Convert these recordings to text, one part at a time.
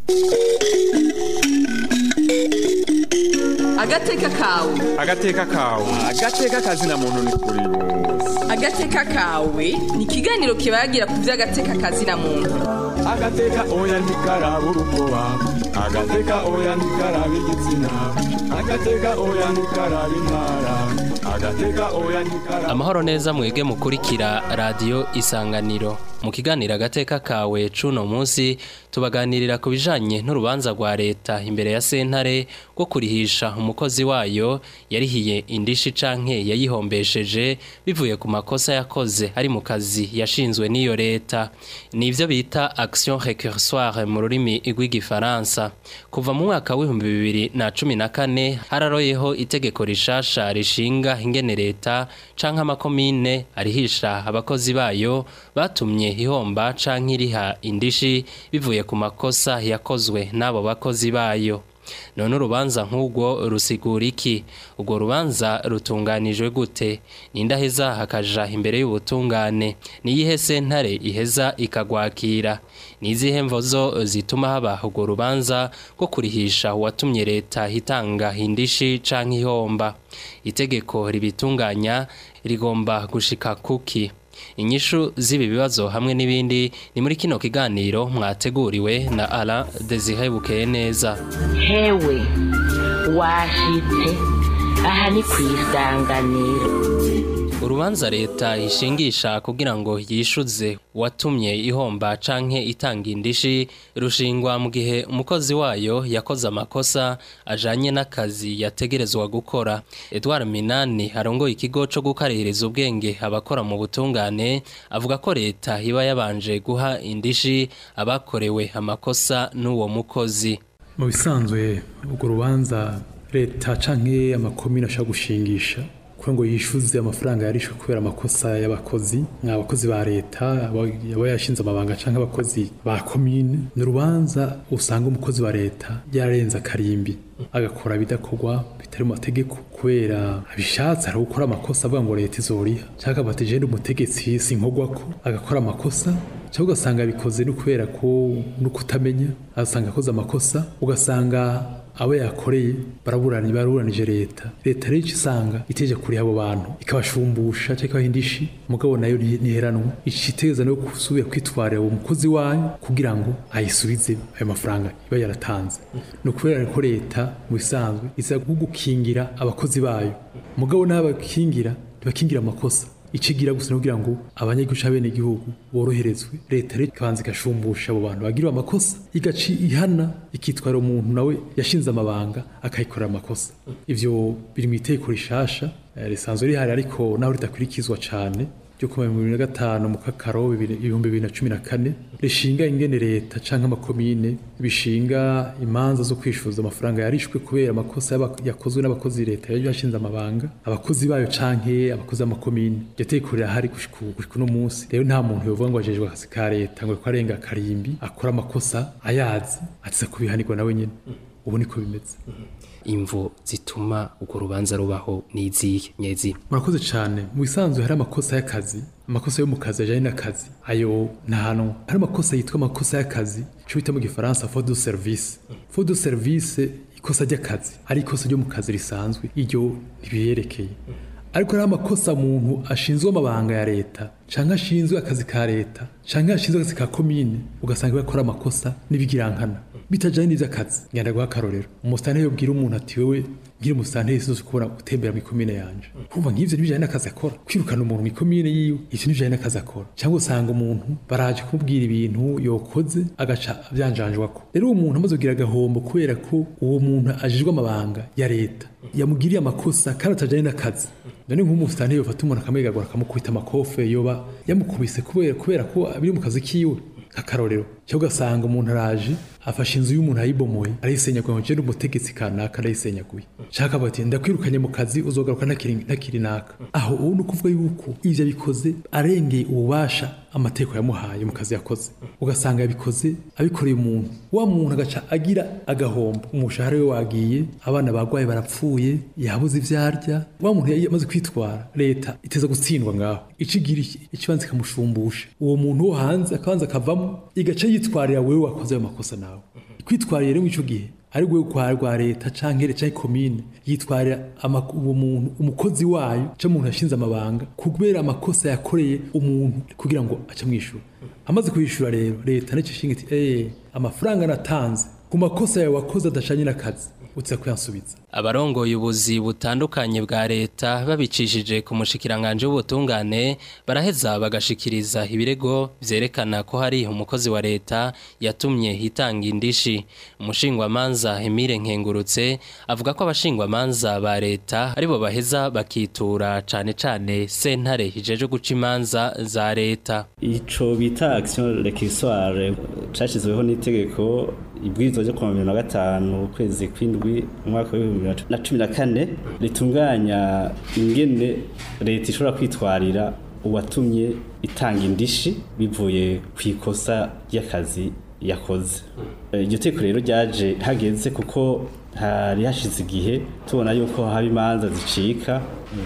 agateka kawe agateka kawe agateka kazina muntu ni kuri bose agateka kawe ni ikiganiro kibagira ku by'agateka kazina muntu agateka oya ntikaraba urukoba agateka oya ntikaraba igitsina agateka oya ntikaraba intara agateka oya ntikaraba amahoro neza mwege mukurikira radiyo isanganiro mu kiganiro agateka kawe cuno munsi tubaganirira ku bijanye n'urubanza rwa leta imbere ya sentare rwo kurihisha umukozi wayo yarihiye indishi canke yayihombesheje bivuye ku makosa yakoze ari mu kazi yashinzwe n'iyo leta nivyo bita action récursoire mu rurimi rw'igifaransa kuva mu mwaka w'ibihumbi bibiri na cumi na kane hararoyeho itegeko rishasha rishinga ingene leta canke amakomine arihisha abakozi bayo batumye ihomba canke iriha indishi bivuye ku makosa yakozwe n'abo bakozi bayo none urubanza nk'ubwo rusigura iki urwo rubanza rutunganijwe gute nindaheza hakaja imbere y'ubutungane niyihe sentare iheza ikagwakira nizihe mvozo zituma haba urwo rubanza rwo kurihisha uwatumye leta itanga indishi canke ihomba itegeko ribitunganya rigomba gushika kuki inyishu z'ibi bibazo hamwe n'ibindi ni muri kino kiganiro mwateguriwe na Alain Desire Bukeye neza hewe washitse aha ni ku isanganiro urubanza leta ishingisha kugira ngo yishuze watumye ihomba canke itanga indishi rushingwa mu gihe umukozi wayo yakoze amakosa ajanye n'akazi yategerezwa gukora Edouard Minani arongoye ikigo co gukarihiriza ubwenge abakora mu butungane avuga ko leta iba yabanje guha indishi abakorewe amakosa n'uwo mukozi mu bisanzwe urwo rubanza leta canke amakomine ashobora gushingisha kugira ngo yishyuze amafaranga yarishwe kubera amakosa y'abakozi abakozi ba leta aba yashinze amabanga cyangwa abakozi ba komine ni urubanza usanga umukozi wa leta yarenze akarimbi agakora ibidakorwa bitari mu mategeko kubera abishatse ari gukora amakosa avuga ngo leta izoriha cyangwa bati jenda umutegetsi sinkogwa ko agakora amakosa cyangwa ugasanga abikoze no kubera ko no kutamenya agasanga akoze amakosa ugasanga abo yakoreye baraburanije baraburanije leta leta rero icyo isanga iteje kuri abo bantu ikabashumbusha cyangwa ikabaha indishi mugabo nayo ntiheranwa iciteza no gusubira kwitwarira uwo mukozi wayo kugira ngo ayisubize ayo mafaranga iba yaratanze ni ukubera ko leta mu bisanzwe iza gukingira abakozi bayo mugabo n'abakingira ntibakingira amakosa ikigira gusa no kugira ngo abanyagihugu bene igihugu boroherezwe leta rero ikabanza igashumbusha abo bantu bagiriwe amakosa igaci ihana ikitwara umuntu nawe yashinze amabanga akayikorera amakosa ivyo biri mu itegeko rishasha risanzwe rihari ariko naho ridakurikizwa cane ryo kuva mu bibiri na gatanu mu kakaro ibihumbi bibiri na cumi na kane rishinga ingene leta canke amakomine bishinga imanza zo kwishuza amafaranga yarishwe kubera amakosa yakozwe n'abakozi leta yari yashinze amabanga abakozi bayo canke abakozi b'amakomine iryo tegeko rirahari gushika uno munsi rero nta muntu yovuga ngo ajejwe akazi ka leta ngo ariko arenga akarimbi akora amakosa ayazi atiza kubihanirwa nawe nyene ubu niko bimeze imvu zituma urwo rubanza rubaho n'izihe nyezi murakoze cyane mu bisanzwe hari amakosa y'akazi amakosa yo mu kazi ajyanye n'akazi ayo ntahanwa hari amakosa yitwa amakosa y'akazi icyo bita mu gifaransa fodo serivisi fodo serivisi ikosa ry'akazi ari ikosa ryo mu kazi risanzwe iryo ntibiyerekeye ariko hari amakosa umuntu ashinzwe amabanga ya leta cyangwa ashinzwe akazi ka leta cyangwa ashinzwe akazi ka komine ugasanga bakora amakosa n'ibigirankana bitajyanye n'iby'akazi ngenda guha akarorero umusitani yobwira umuntu ati wewe ngira umusitani yese uzi kubona gutembera mu ikomine yanje kumva nk'ivyo ntibijyanye n'akazi akora kwirukana umuntu mu ikomine yiwe ivyo ntibijyanye n'akazi akora cyangwa usanga umuntu baraje kumubwira ibintu yokoze agaca avyanjanjwako rero uwo muntu amaze kugira agahombo kubera ko uwo muntu ajejwe amabanga ya leta yamugiriye amakosa kandi atajyanye n'akazi none nk'umusitani yofata umuntu akamwegagura akamukubita amakofe yoba yamukubise kubera kubera ko biri mu kazi kiwe akarorero cyangwa ugasanga umuntu araje afashe inzu y'umuntu ayibomoye arayisenyaguye ngo ngende umutegetsi kanaka arayisenyaguye shaka bati ndakwirukanye mu kazi uzogaruka ntakiri naka aho ubu ni ukuvuga yuko ivyo bikoze arengeye ububasha amategeko yamuhaye mu kazi yakoze ugasanga yabikoze abikoreye umuntu wa muntu agaca agira agahombo umushahara we wagiye abana bagwaye barapfuye yabuze ivyo arya wa muntu yamaze kwitwara leta iteza gutsindwa ngaho icigira ikibanza ikamushumbusha uwo muntu wo hanze akabanza akavamo igaca yitwarira wewe wakoze ayo makosa nawe kwitwarira rero ico gihe ari rwo kwa rwa leta canke canke komine yitwarira ama- uwo muntu umukozi wayo canke umuntu yashinze amabanga kubera amakosa yakoreye umuntu kugira ngo ace mwishura amaze kuyishura rero leta nicyo ishinga iti eh amafaranga natanze ku makosa yawe wakoze adashanye n'akazi uza kuyansubiza abarongoye ubuzi butandukanye bwa leta babicishije ku mushikiranganje w'ubutungane baraheza bagashikiriza ibirego vyerekana ko hari umukozi wa leta yatumye hitanga indishi umushingwamanza Emile Nkengurutse avuga ko abashingwamanza ba leta aribo baheza bakitura cane cane sentare hijeje guca imanza za leta ico bita action réquisitoire cashizweho n'itegeko ibwirizwa ryo kuwa mirongo na gatanu ukwezi kw'indwi umwaka w'ibihumbi bibiri na cumi na kane ritunganya ingene leta ishobora kwitwarira uwatumye itanga indishi bivuye ku ikosa ry'akazi yakoze Eh, iryo teko rero ryaje hageze kuko hari hashize igihe tubona yuko haba imanza zicika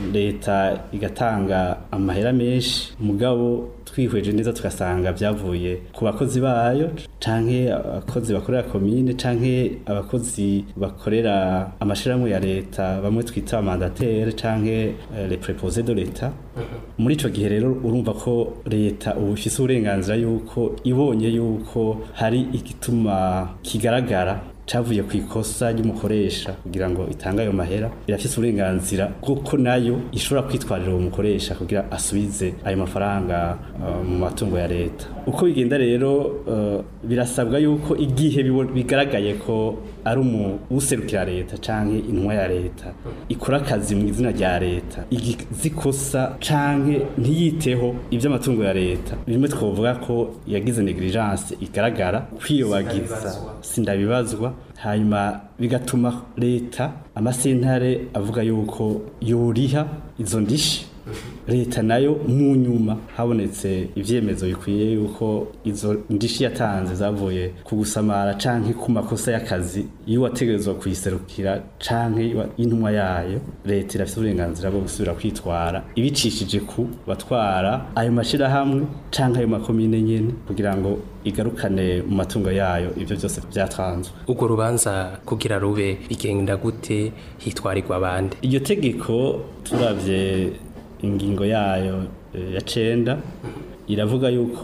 leta igatanga amahera menshi mugabo twihweje neza tugasanga byavuye ku bakozi bayo canke abakozi bakorera komine canke abakozi bakorera amashirahamwe ya leta bamwe twita amandateri canke eh, les préposés de l'etat muri ico gihe rero urumva ko leta ubu ifise uburenganzira yuko ibonye yuko hari igituma kigaragara cavuye ku ikosa ry'umukoresha kugira ngo itange ayo mahera irafise uburenganzira bw'uko nayo ishobora kwitwarira uwo mukoresha kugira asubize ayo mafaranga uh, mu matungo ya leta uko bigenda rero uh, birasabwa yuko igihe bibo- bigaragaye ko ari umu userukira leta canke intumwa ya leta ikora akazi mu izina rya leta igize ikosa canke ntiyiteho ivy'amatungo ya leta bimwe twovuga ko yagize negligence igaragara kwiyobagiza sindabibazwa hanyuma bigatuma leta amasentare avuga yuko yoriha izo ndishi leta nayo mu nyuma habonetse ivyemezo bikwiye yuko izo ndishi yatanze zavuye ku gusamara canke ku makosa y'akazi iyo wategerezwa kuyiserukira canke iwa- y'intumwa yayo leta irafite uburenganzira bwo gusubira kwitwara ibicishije ku batwara ayo mashirahamwe canke ayo makomine nyene kugira ngo igarukane mu matungo yayo ivyo byose vyatanzwe urwo rubanza kugira rube bigenda gute hitwarirwa abandi iryo tegeko turavye ingingo yayo eh, ya cenda iravuga yuko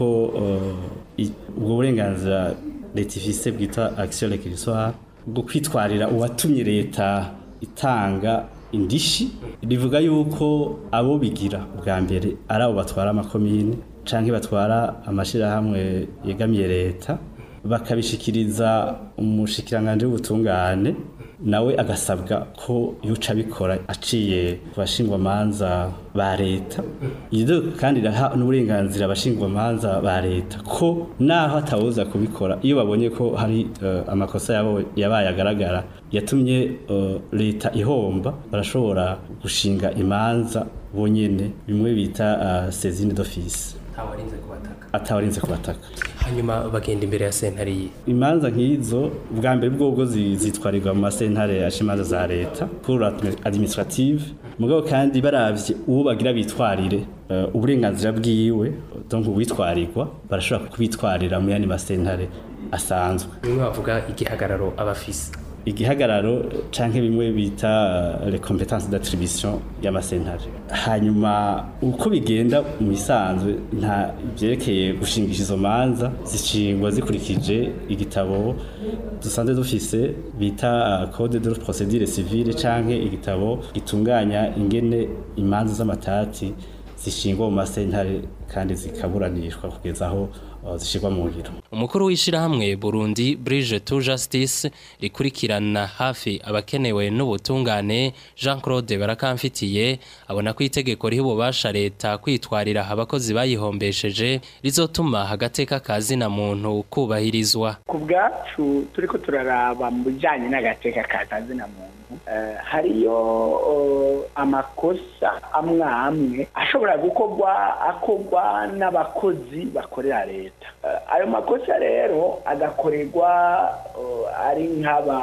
eh, i- ubwo burenganzira leta ifise bwitwa action réquisitoire bwo kwitwarira uwatumye leta itanga indishi rivuga yuko abo bigira bwa mbere ari abo batwara amakomine canke batwara amashirahamwe yegamiye leta bakabishikiriza umushikiranganje w'ubutungane nawe agasabwa ko yuca abikora aciye ku bashingwamanza ba leta iryo kandi iraha n'uburenganzira abashingwamanza ba leta ko naho atawuza kubikora iyo babonye ko hari eh, amakosa yabo yabaye agaragara yatumye eh, leta ihomba barashobora gushinga imanza bonyene bimwe bita uh, saisine d'office ntawarinze kubataka atawarinze kubataka hanyuma bagenda imbere ya sentare yiwe imanza nk'izo bwa mbere bwobwo zi- zitwarirwa mu masentare asha imanza za leta pour administrative mugabo kandi baravye uwo bagira bitwarire eh, uburenganzira bwiwe donc uwitwarirwa barashobora kubitwarira mu yandi masentare asanzwe bimwe bavuga igihagararo abafise igihagararo canke bimwe bita uh, les compétences d'attribution y'amasentare hanyuma uko bigenda mu bisanzwe nta byerekeye gushingisha izo manza zishingwa zikurikije igitabo dusanzwe dufise bita uh, code de procédure civile canke igitabo gitunganya ingene imanza z'amatati zishingwa mu masentare kandi zikaburanishwa kugeza aho uh, zishirwa mu ngiro umukuru w'ishirahamwe Burundi Bridge to Justice rikurikirana hafi abakenewe n'ubutungane Jean Claude Barakamfitiye abona ko itegeko riha ububasha leta kwitwarira abakozi bayihombesheje rizotuma agateka kazi na muntu kubahirizwa ku bwacu turiko turaraba mu bijanye n'agateka ka kazina muntu eh, hariyo oh, amakosa amwe amwe ashobora gukorwa akorwa n'abakozi bakorera leta Eh, ayo makosa rero agakorerwa oh, ari nk'aba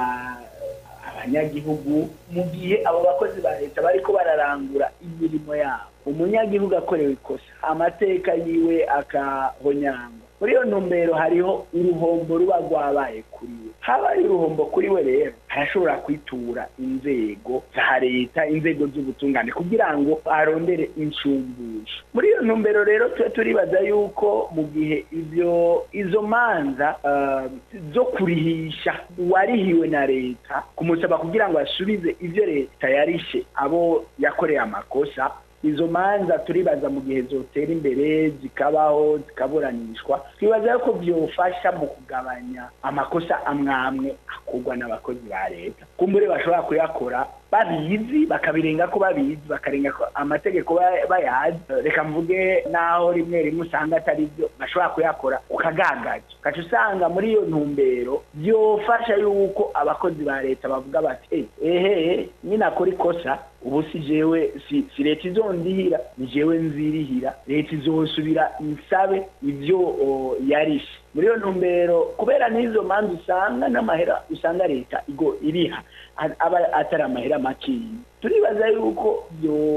abanyagihugu mu gihe abo bakozi ba leta bariko bararangura imirimo yabo umunyagihugu akorewe ikosa amateka yiwe akahonyangwa muri iyo ntumbero hariho uruhombo ruba rwabaye kuri we habaye uruhombo kuri we rero arashobora kwitura inzego za leta inzego z'ubutungane kugira ngo arondere inshumbusho muri iyo ntumbero rero tuba turibaza yuko mu gihe ibyo izo manza uh, zo kurihisha uwarihiwe na leta kumusaba kugira ngo asubize ibyo leta yarishe abo yakoreye amakosa izo manza turibaza mu gihe zotera imbere zikabaho zikaburanishwa twibaza yuko byofasha mu kugabanya amakosa amwe amwe akorwa n'abakozi ba leta kumbure bashobora kuyakora babizi bakabirenga ko babizi bakarenga ko amategeko bayazi reka mvuge naho rimwe rimwe usanga atari byo bashobora kuyakora ukagagaza ugaca usanga muri iyo ntumbero byofasha yuko abakozi ba leta bavuga bati ehe ninakora ikosa ubu si jewe si, si leta izondihira ni jewe nzirihira leta izosubira insabe ivyo yarishe muri iyo ntumbero kubera n'izo manza usanga n'amahera usanga leta igo iriha aba atari amahera makeyi turibaza yuko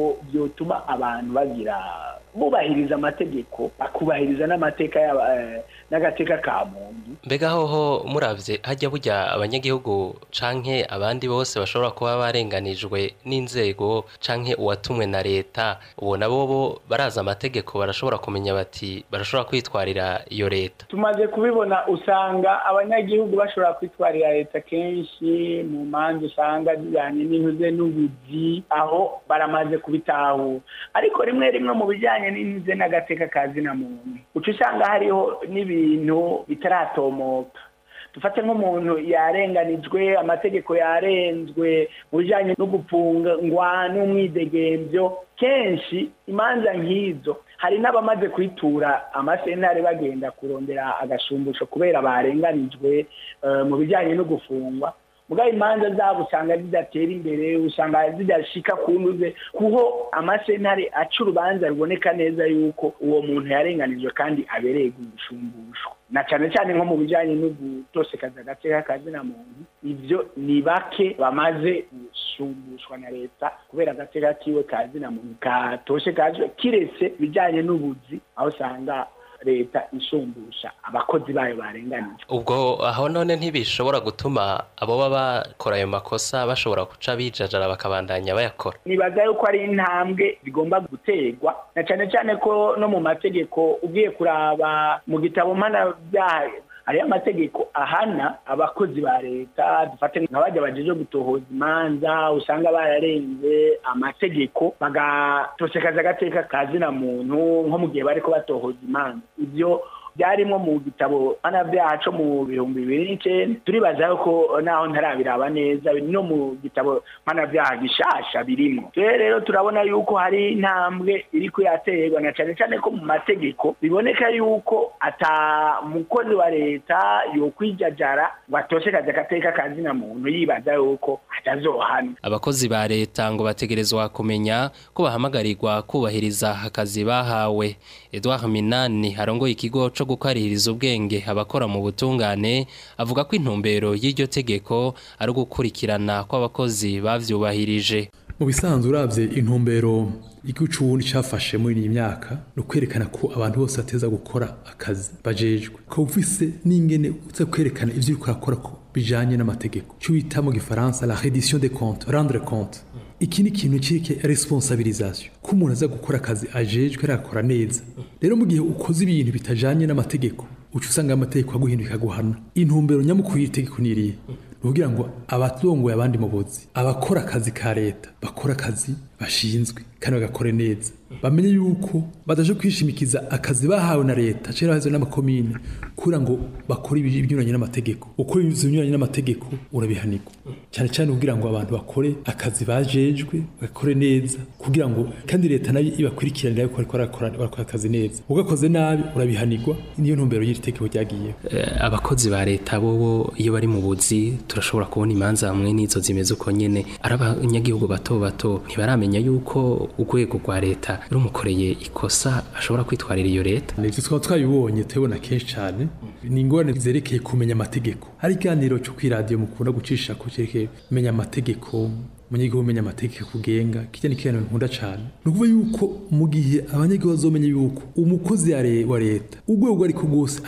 byotuma abantu bagira bubahiriza amategeko bakubahiriza n'amateka n'agateka ka muntu mbega hoho muravye hajya burya abanyagihugu canke abandi bose bashobora kuba barenganijwe n'inzego canke uwatumwe na leta ubona bobo baraza amategeko barashobora kumenya bati barashobora kwitwarira iyo leta tumaze kubibona usanga abanyagihugu bashobora kwitwarira leta kenshi mu manza usanga zijyanye n'intuze n'ubuzi aho baramaze kubitahura ariko rimwe rimwe mu bijyanye n'intuze n'agateka ka zina muntu uca usanga hariho n'ibintu bitaratomoka dufate nk'umuntu yarenganijwe amategeko yarenzwe mu bijyanye no gupfungwa n'umwidegembyo kenshi imanza nk'izo hari n'abamaze kwitura amasentare bagenda kurondera agashumbusho kubera barenganijwe mu bijyanye no gufungwa mugabo imanza zabo usanga zidatera imbere usanga zidashika kunuze kuho amasentare aca urubanza ruboneka neza yuko uwo muntu yarenganijwe kandi abereye gushumbusho na cyane cyane nko mu bijyanye no gutosekaza agateka kazina muntu ibyo ni bake bamaze gushumbushwa na leta kubera agateka kiwe kazina muntu katoshe kazwe kiretse ibijyanye n'ubuzi aho usanga leta ishumbusha abakozi bayo barenganije ubwo aho none ntibishobora gutuma abo baba bakora ayo makosa bashobora guca bijajara bakabandanya bayakora nibaza yuko ari intambwe zigomba guterwa na cyane cyane ko no mu mategeko ugiye kuraba mu gitabo mpanabyaha hariyo amategeko ahana abakozi ba leta dufate nka bajya bajeje gutohoza imanza usanga bararenze amategeko bagatosekaza agateka ka zina muntu nko mu gihe bariko batohoza imanza ibyo byarimo mu gitabo mpanabyaha co mu bihumbi bibiri n'icenda turibaza yuko naho ntarabiraba neza no mu gitabo mpanabyaha gishasha birimo rero rero turabona yuko hari intambwe iriko yaterwa na cane cane ko mu mategeko biboneka yuko ata mukozi wa leta yokwijajara ngo atoshekaze agateka ka zina muntu yibaza yuko atazohana abakozi ba leta ngo bategerezwa kumenya ko bahamagarirwa kubahiriza akazi bahawe Edouard Minani arongoye ikigo co gukarihiriza ubwenge abakora mu butungane avuga ko intumbero y'iryo tegeko ari ugukurikirana kw'abakozi bavyubahirije mu bisanzwe uravye intumbero igihugu c'uburundi cafashe muri iyi myaka ni ukwerekana ko abantu bose bateza gukora akazi bajejwe ko ufise n'ingene uza kwerekana ivyo uriko urakora ko bijanye n'amategeko cyo bita mu gifaransa la reddition des comptes rendre compte iki ni ikintu kireke responsabilisation ko umuntu aza gukora akazi ajejwe arakora neza rero mu gihe ukoze ibintu bitajanye n'amategeko uca usanga amategeko aguhinduka guhana intumbero nyamukuru y'itegeko niriye kugira ngo abatongoye abandi mu buzi abakora akazi ka leta bakora akazi bashinzwe kandi bagakore neza bamenye yuko badaje kwishimikiza akazi bahawe na leta cyangwa bahawe n'amakomine kugira ngo bakore ibinyuranye n'amategeko ukora ibinyuranye n'amategeko urabihanirwa cyane cyane kugira ngo abantu bakore akazi bajejwe bakore neza kugira ngo kandi leta nayo ibakurikiranira yuko bariko barakora barakora akazi neza ugakoze nabi urabihanirwa niyo ntumbero y'iri tegeko ryagiye abakozi ba leta bobo iyo bari mu buzi turashobora kubona imanza hamwe n'izo zimeze uko nyene ari abanyagihugu bato bato ntibaramenya yuko urwego rwa leta rumukoreye ikosa ashobora kwitwarira iyo leta nivyo twaba twabibonye tubibona kenshi cyane ni ingorane zerekeye kumenya amategeko hari ikiganiro cyo kw'iradiyo mukunda gucisha ko cyerekeye kumenya amategeko umunyagihugu umenya amategeko kugenga kijya ni ikintu nkunda cyane ni ukuvuga yuko mu gihe abanyagihugu bazomenya yuko umukozi wa leta urwego ariko rwose ariko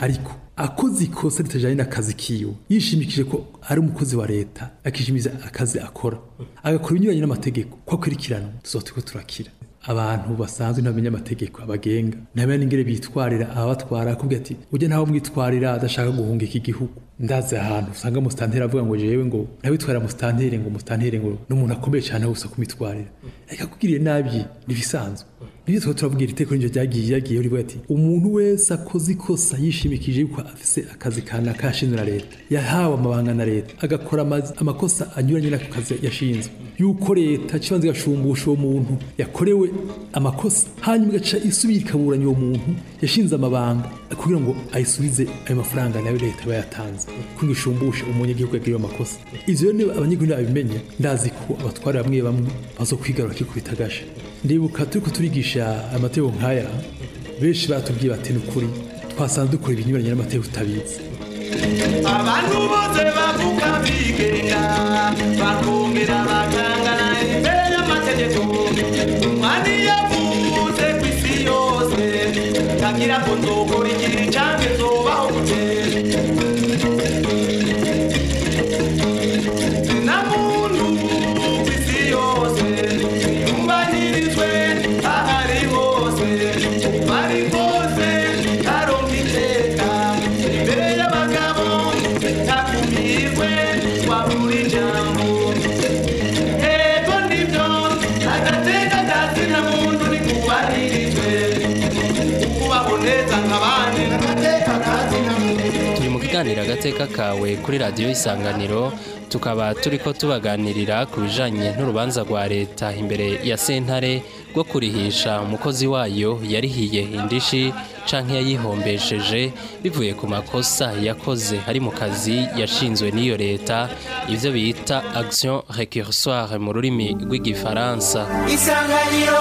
akoze ikosa ritajanye n'akazi kiwe yishimikije ko ari umukozi wa leta akishimiza akazi akora agakora ibinyuranye n'amategeko ko akurikirana tuzoba turiko turakira abantu basanzwe ntamenya amategeko abagenga ntamenya n'ingere bitwarira ababatwara akubwira ati ujya ntaho mwitwarira adashaka guhunga iki gihugu ndazi ahantu usanga musitanteri avuga ngo jewe ngo ntabitwarira musitanteri ngo musitanteri ngo n'umuntu akomeye cyane gusa kumitwarira ariko akugiriye nabi ntibisanzwe nibyo twaba turabwira iteko n'iryo ryagiye yagiye rivuga ati umuntu wese akoze ikosa yishimikije yuko afise akazi kana kashinzwe na leta yahawe amabanga na leta agakora amazi- amakosa anyuranye n'ako kazi yashinzwe yuko leta kibanza igashumbusha uwo muntu yakorewe amakosa hanyuma igaca isubira ikaburanya uwo muntu yashinze amabanga kugira ngo ayisubize ayo mafaranga nayo leta iba yatanze kugira ngo ishumbushe umunyagihugu yagiriwe amakosa ivyo rero niba abanyagihugu babimenya ndazi ko abatwara bamwe bamwe bazokwigarura kikubita agasha ndibuka turiko turigisha amategeko nk'aya benshi batubwiye bati n'ukuri twasanze dukora ibinyuranye n'amategeko tutabizi abantu bose bavuga bigenga bakongera bakangana imbere y'amategeko umwani yavuze ku isi yose ntagira ngo nzokora igihe canke nzobaho gute na muntu ku isi yose yumvanirizwe ahari hose uko ari kose aronka iteka imbere y'abagabo ntakumirwe wabura ijambo ego nibyo agateka kazi nta muntu nikubahirijwe ukubaho neza nk'abandi agateka kazi nta muntu turi mu kiganiro agateka kawe kuri radiyo isanganiro tukaba turi ko tubaganirira ku bijanye n'urubanza rwa leta imbere ya sentare rwo kurihisha umukozi wayo yarihiye indishi canke yayihombesheje bivuye ku makosa yakoze ari mu kazi yashinzwe n'iyo leta ivyo bita action récursoire mu rurimi rw'igifaransa isanganiro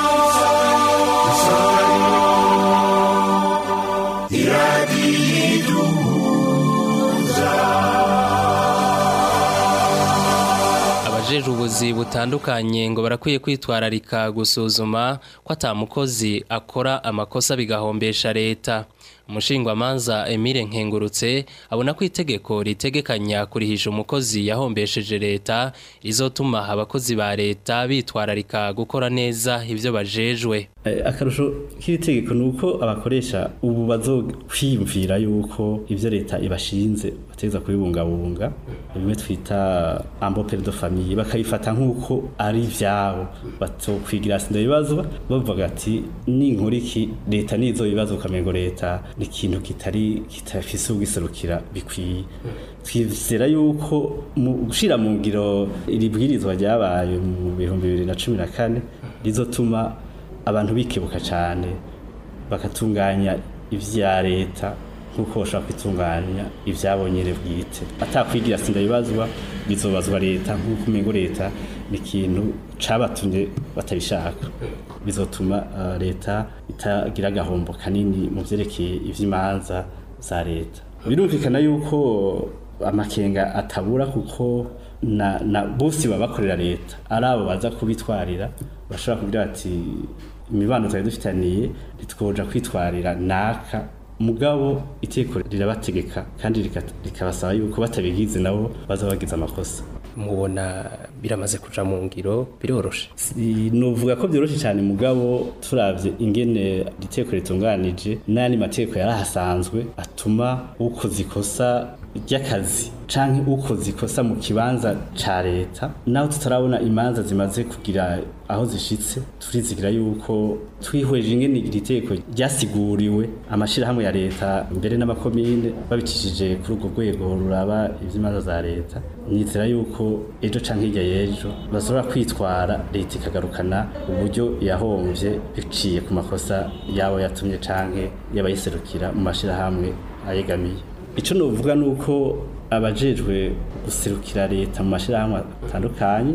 abajejwe ubuzi butandukanye ngo barakwiye kwitwararika gusuzuma ko ata mukozi akora amakosa bigahombesha leta umushingwamanza Emile Nkengurutse abona ko itegeko ritegekanya kurihisha umukozi yahombesheje leta rizotuma abakozi ba leta bitwararika gukora neza ivyo bajejwe Eh, akarusho k'iri tegeko ni uko abakoresha ubu bazokwiyumvira yuko ibyo leta ibashinze bategeza kubibungabunga bimwe twita ambopere de famille bakabifata nk'uko ari ivyabo batokwigira sinda ibibazo bavuga ati ninkora iki leta nizo bibazo ukamengo leta ni ikintu kitari kitafise ubwiserukira bikwiye twizera yuko mu gushira mu ngiro iri bwirizwa ryabaye mu bihumbi bibiri na cumi na kane rizotuma abantu bikebuka cyane bakatunganya ibya leta nk'uko bashobora kwitunganya ibyabonyere bwite atakwigira sinda bibazwa bizobazwa leta nk'uko umengo leta ni ikintu cabatumye batabishaka bizotuma uh, leta itagira agahombo kanini mu vyerekeye ivy'imanza za leta birumvikana yuko amakenga atabura kuko na, na bose baba bakorera leta ari abo baza kubitwarira bashobora kugira bati imibano twari dufitaniye ntitwoja kwitwarira naka mugabo iteko rirabategeka kandi rika- rikabasaba yuko batabigize nabo baza bagize amakosa mubona biramaze kuja mu ngiro biroroshe Si- novuga ko byoroshe cyane mugabo turavye ingene iteko ritunganije n'andi mateko yarahasanzwe atuma ukoze ikosa ry'akazi canke ukoze ikosa mu kibanza ca leta naho tutarabona imanza zimaze kugira aho zishitse turizigira yuko twihweje ingene iri teko ryasiguriwe amashirahamwe ya leta mbere n'amakomine babicishije kuri urwo rwego ruraba ivy'imanza za leta nizera yuko ejo canke hirya y'ejo bashobora kwitwara leta ikagarukana uburyo yahomvye biciye ku makosa yabo yatumye canke y'abayiserukira mu mashirahamwe ayegamiye ico novuga nuko abajejwe guserukira leta mu mashirahamwe atandukanye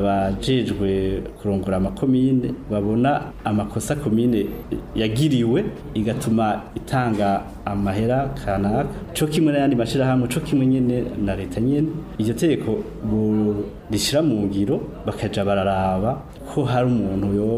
abajejwe kurongora amakomine babona amakosa komine yagiriwe igatuma itanga amahera kanaka co kimwe n'ayandi mashirahamwe co kimwe nyene na leta nyene iryo tegeko bu- rishira mu ngiro bakaja bararaba ko hari umuntu yoba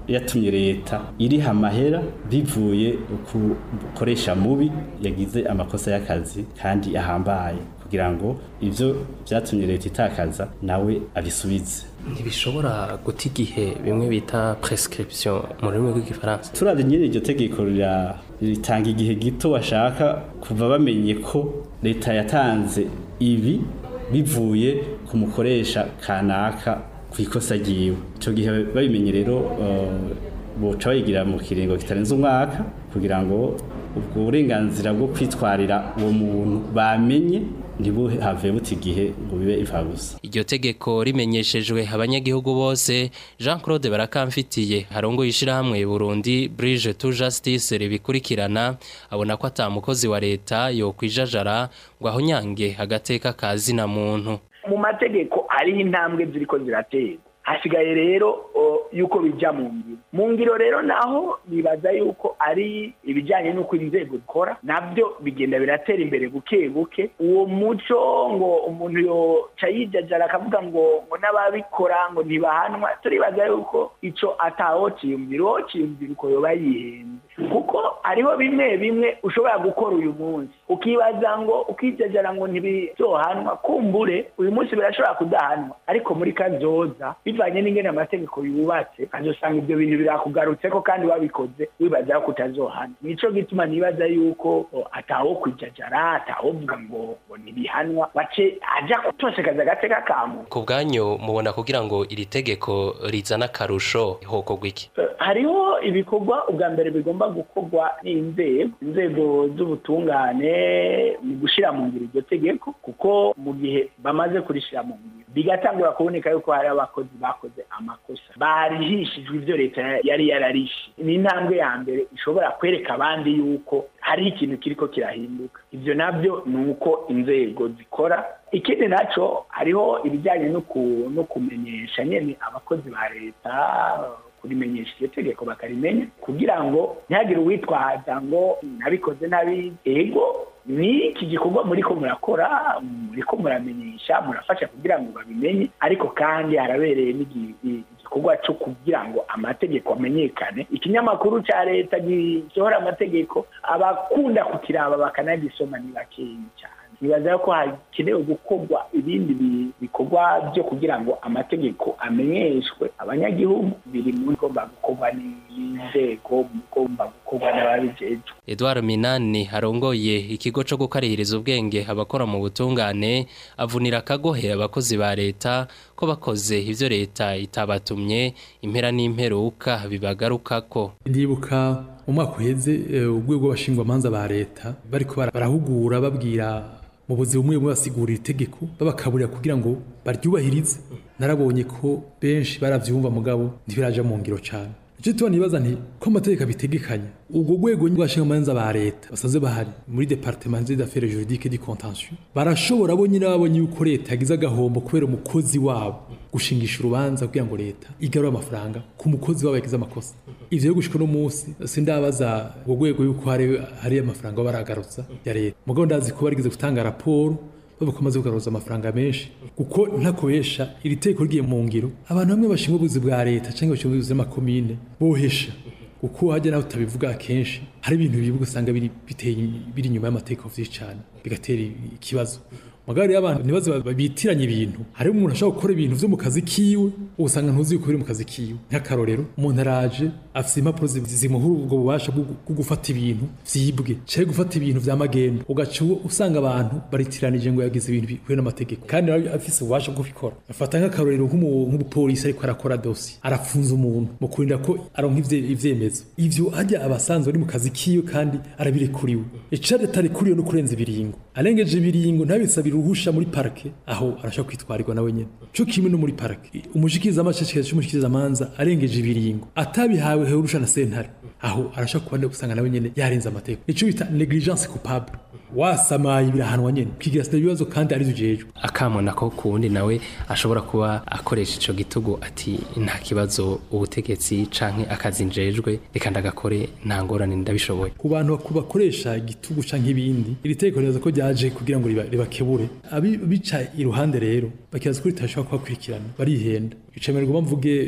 yatumye leta iriha amahera bivuye ku bukoresha mubi yagize amakosa y'akazi kandi ahambaye kugira ngo ivyo vyatumye leta itakaza nawe abisubize ntibishobora guta igihe bimwe bita prescription mu rurimi rw'igifaransa turavye nyene iryo tegeko rira- ritanga igihe gito bashaka kuva bamenye ko leta yatanze ibi bivuye ku mukoresha kanaka ku ikosa ryiwe ico gihe babimenye rero eh, boca bayigira mu kiringo kitarenze umwaka kugira ngo ubwo burenganzira bwo kwitwarira uwo muntu bamenye ntibuhave buta igihe ngo bibe imfabusa Iryo tegeko rimenyeshejwe abanyagihugu bose Jean Claude Barakamfitiye harongo yishirahamwe Burundi Bridge to Justice ribikurikirana abona ko atamukozi wa leta yo kwijajara ngo ahonyange agateka kazi na muntu mu mategeko hariho intambwe ziriko ziraterwa hasigaye rero o, yuko bija mu ngiro mu ngiro rero naho nibaza yuko ari ibijyanye n'uko inzego zikora nabyo bigenda biratera imbere buke buke uwo muco ngo umuntu yoca yijajara akavuga ngo ngo n'ababikora ngo ntibahanwa turibaza yuko ico atawociyumvira uwociyumvira uko yoba yihenze kuko hariho bimwe bimwe ushobora gukora uyu munsi ukibaza ngo ukijajara ngo ntibizohanwa kumbure uyu munsi birashobora kudahanwa ariko muri kazoza bivanye n'ingene amategeko yubatse azosanga ibyo bintu birakugarutseko kandi wabikoze wibaza ko utazohanwa nico gituma nibaza yuko o, atawo kwijajara atawovuga ngo ngo ntibihanwa bace aja kutosekaza agateka ka muntu ku bwanyu mubona kugira ngo iri tegeko rizana akarusho hokorwa iki Eh, hariho ibikorwa ubwa mbere bigomba gukorwa n'inzego inzego z'ubutungane mu gushyira mu ngiro iryo tegeko kuko mu gihe bamaze kurishyira mu ngiro bigatangura kuboneka yuko hari abakozi bakoze amakosa barihishijwe ibyo leta yari yararishe ni intambwe ya mbere ishobora kwereka abandi yuko hari ikintu kiriko kirahinduka ibyo nabyo ni uko inzego zikora ikindi naco hariho ibijyanye no ku- no kumenyesha nyene abakozi ba leta kurimenyesha iryo tegeko bakarimenya kugira ngo ntihagire uwitwaza ngo nabikoze nabi ego ni iki gikorwa muriko murakora muriko muramenyesha murafasha kugira ngo babimenye ariko kandi harabereye n'igi- i- igikorwa cyo kugira ngo amategeko amenyekane ikinyamakuru ca leta gisohora amategeko abakunda kukiraba bakanagisoma ni bakeyi cyane nibaza ko hakenewe gukorwa ibindi bi- bikorwa byo kugira ngo amategeko amenyeshwe abanyagihugu biri mu bigomba gukorwa n'inzego mu bigomba gukorwa n'ababijejwe Edouard Minani arongoye ikigo co gukarihiriza ubwenge abakora mu butungane avunira akagohe abakozi ba leta ko bakoze ivyo leta itabatumye impera n'imperuka bibagarukako ndibuka mu mwaka uheze eh, urwego rw'abashingwamanza ba leta bariko bara- barahugura babwira mu buzima bumwe bumwe basigurira itegeko babakaburira kugira ngo baryubahirize narabonye ko benshi baravyumva mugabo ntibiraja mu ngiro cane icyo tuba nibaza nti ko amategeko abitegekanya ubwo rwego rw'abashingwamanza ba leta basanzwe bahari muri departement des affaires juridiques du contentieux barashobora bo nyine babonye yuko leta yagize agahombo kubera umukozi wabo gushingisha urubanza kugira ngo leta igarure amafaranga ku mukozi wabo yagize amakosa ivyo yo gushika no munsi sindabaza ubwo rwego yuko hari hari amafaranga baragarutsa ya leta mugabo ndazi ko barigeze gutanga raporo bavuga ko amaze kugaruza amafaranga menshi kuko ntakobesha iri teko rigiye mu ngiro abantu bamwe bashinzwe ubuzi bwa leta cyangwa bashinzwe ubuzi bw'amakomine bohesha kuko hajya nawe utabivuga kenshi hari ibintu bivuga usanga biri biteye biri inyuma y'amategeko vyinshi cyane bigatera ikibazo magari y'abantu nibaze bitiranye ibintu hari umuntu ashobora gukora ibintu vyo mu kazi kiwe usanga ntuzi yuko biri mu kazi kiwe nk'akarorero umuntu araje afise impapuro zi- zimuha ubwo bubasha bwo bwo gufata ibintu vyibwe canke gufata ibintu vya magendo ugaca uwo- usanga abantu baritiranije ngo yagize ibintu bihuye n'amategeko kandi nawe afise ububasha bwo kubikora afata nk'akarorero nk'umu- nk'umupolisi ariko arakora dosi arafunza umuntu mu kurinda ko aronka ivye- ivyemezo ivyo hajya abasanzwe bari mu kazi kiwe kandi arabirekuriwe icari atarekuriwe no kurenza ibiringo arengeje ibiringo ntabisabira uruhusha muri parike aho arashobora kwitwarirwa nawe nyene co kimwe no muri parike umushikiriza amashishikarizo c'umushikiriza amanza arengeje ibiringo atabihawe urusha na sentare aho arashobora kuba gusanga nawe nyene yarenze amategeko nico bita negligence coupable wasamaye birahanwa nyene ukigira sida ibibazo kandi ari ujejwe akamo nako ku wundi nawe ashobora kuba akoresha ico gitugu ati nta kibazo ubutegetsi canke akazi njejwe reka ndagakore nta ngorane ndabishoboye ku bantu baku- bakoresha igitugu canke ibindi iri tegeko ribaza ko ryaje kugira ngo riba- ribakebure abica iruhande rero bakibaza ko ritashobora kubakurikirana barihenda icemererwa mvuge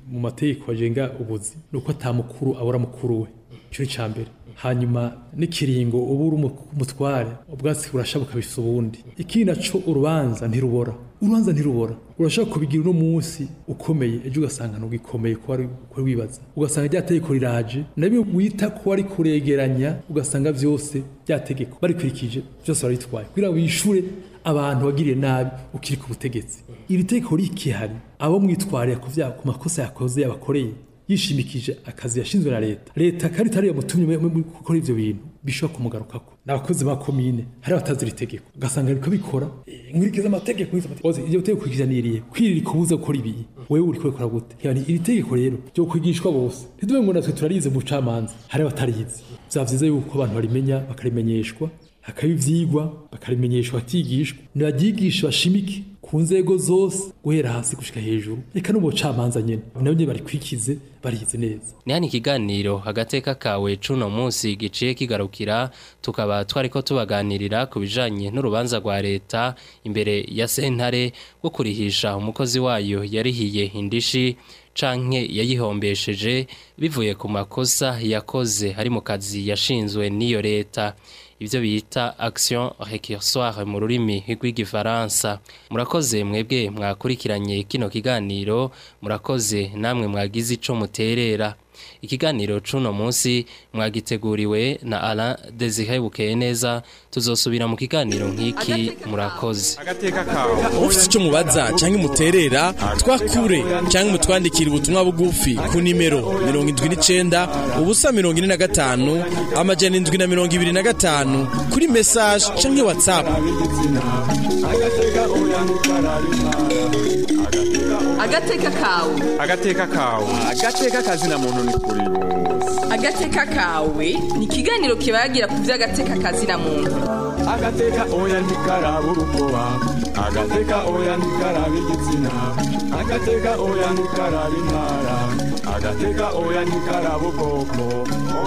mu mategeko agenga ubuzi ni uko atamukuru abura mukuru we icyo ni icya mbere hanyuma n'ikiringo uba uri umutware ubwatsi burasha bukabisa ubundi ikindi naco urubanza ntirubora urubanza ntirubora urashaka kubigira uno munsi ukomeye ejo ugasanga ntugikomeye ko wari ko wibaza ugasanga rya tegeko riraje nabyo wita ko wari kuregeranya ugasanga byose rya tegeko barikurikije byose barabitwaye kugira ngo wishure abantu wagiriye nabi ukiri ku butegetsi iri tegeko rikihari abo mwitwarira ku vya- ku makosa yakoze yabakoreye yishimikije akazi yashinzwe na leta leta kandi itari yamutumye mu- mu gukora ivyo bintu bishobora kumugarukako n'abakozi ba komine hari abatazi iri tegeko ugasanga ariko bikora eh, nkurikiza amategeko nkurikiza amategeko Oze, iryo tegeko kurikiraniriye kwirira ikubuza gukora ibi wewe uri kubikora gute yani iri tegeko rero ryo kwigishwa bose ntituve ngo natwe turarize mu bucamanza hari abatarizi vyaba vyiza yuko abantu barimenya bakarimenyeshwa hakaba ivyigwa bakarimenyeshwa bakigishwa nibagyigisha bashimike ku nzego zose guhera hasi gushika hejuru reka no mu bucamanza nyene nabo nyene barikwikize barize neza ni hano ikiganiro agateka kawe cuno munsi giciye kigarukira tukaba twariko tubaganirira ku bijanye n'urubanza rwa leta imbere ya sentare rwo kurihisha umukozi wayo yarihiye indishi canke yayihombesheje bivuye ku makosa yakoze ari mu kazi yashinzwe n'iyo leta ivyo bita action récursoire mu rurimi rw'igifaransa murakoze mwebwe mwakurikiranye kino kiganiro murakoze namwe mwagize ico muterera ikiganiro cuno munsi mwagiteguriwe na Alain Desire Bukeye neza tuzosubira mu kiganiro nk'iki murakoze agateka kawe ufite icyo mubaza cyangwa imuterera twakure cyangwa mutwandikira ubutumwa bugufi ku nimero mirongo indwi n'icyenda ubusa mirongo ine na gatanu amajana indwi na mirongo ibiri na gatanu kuri mesaje cyangwa watsapu agateka kawe agateka kawe agateka kazina muntu ni kuri bose agateka kawe ni ikiganiro kibagira ku by'agateka kazina muntu agateka oya ntikaraba urukoba agateka oya ntikaraba igitsina agateka oya ntikaraba intara agateka oya ntikaraba ubwoko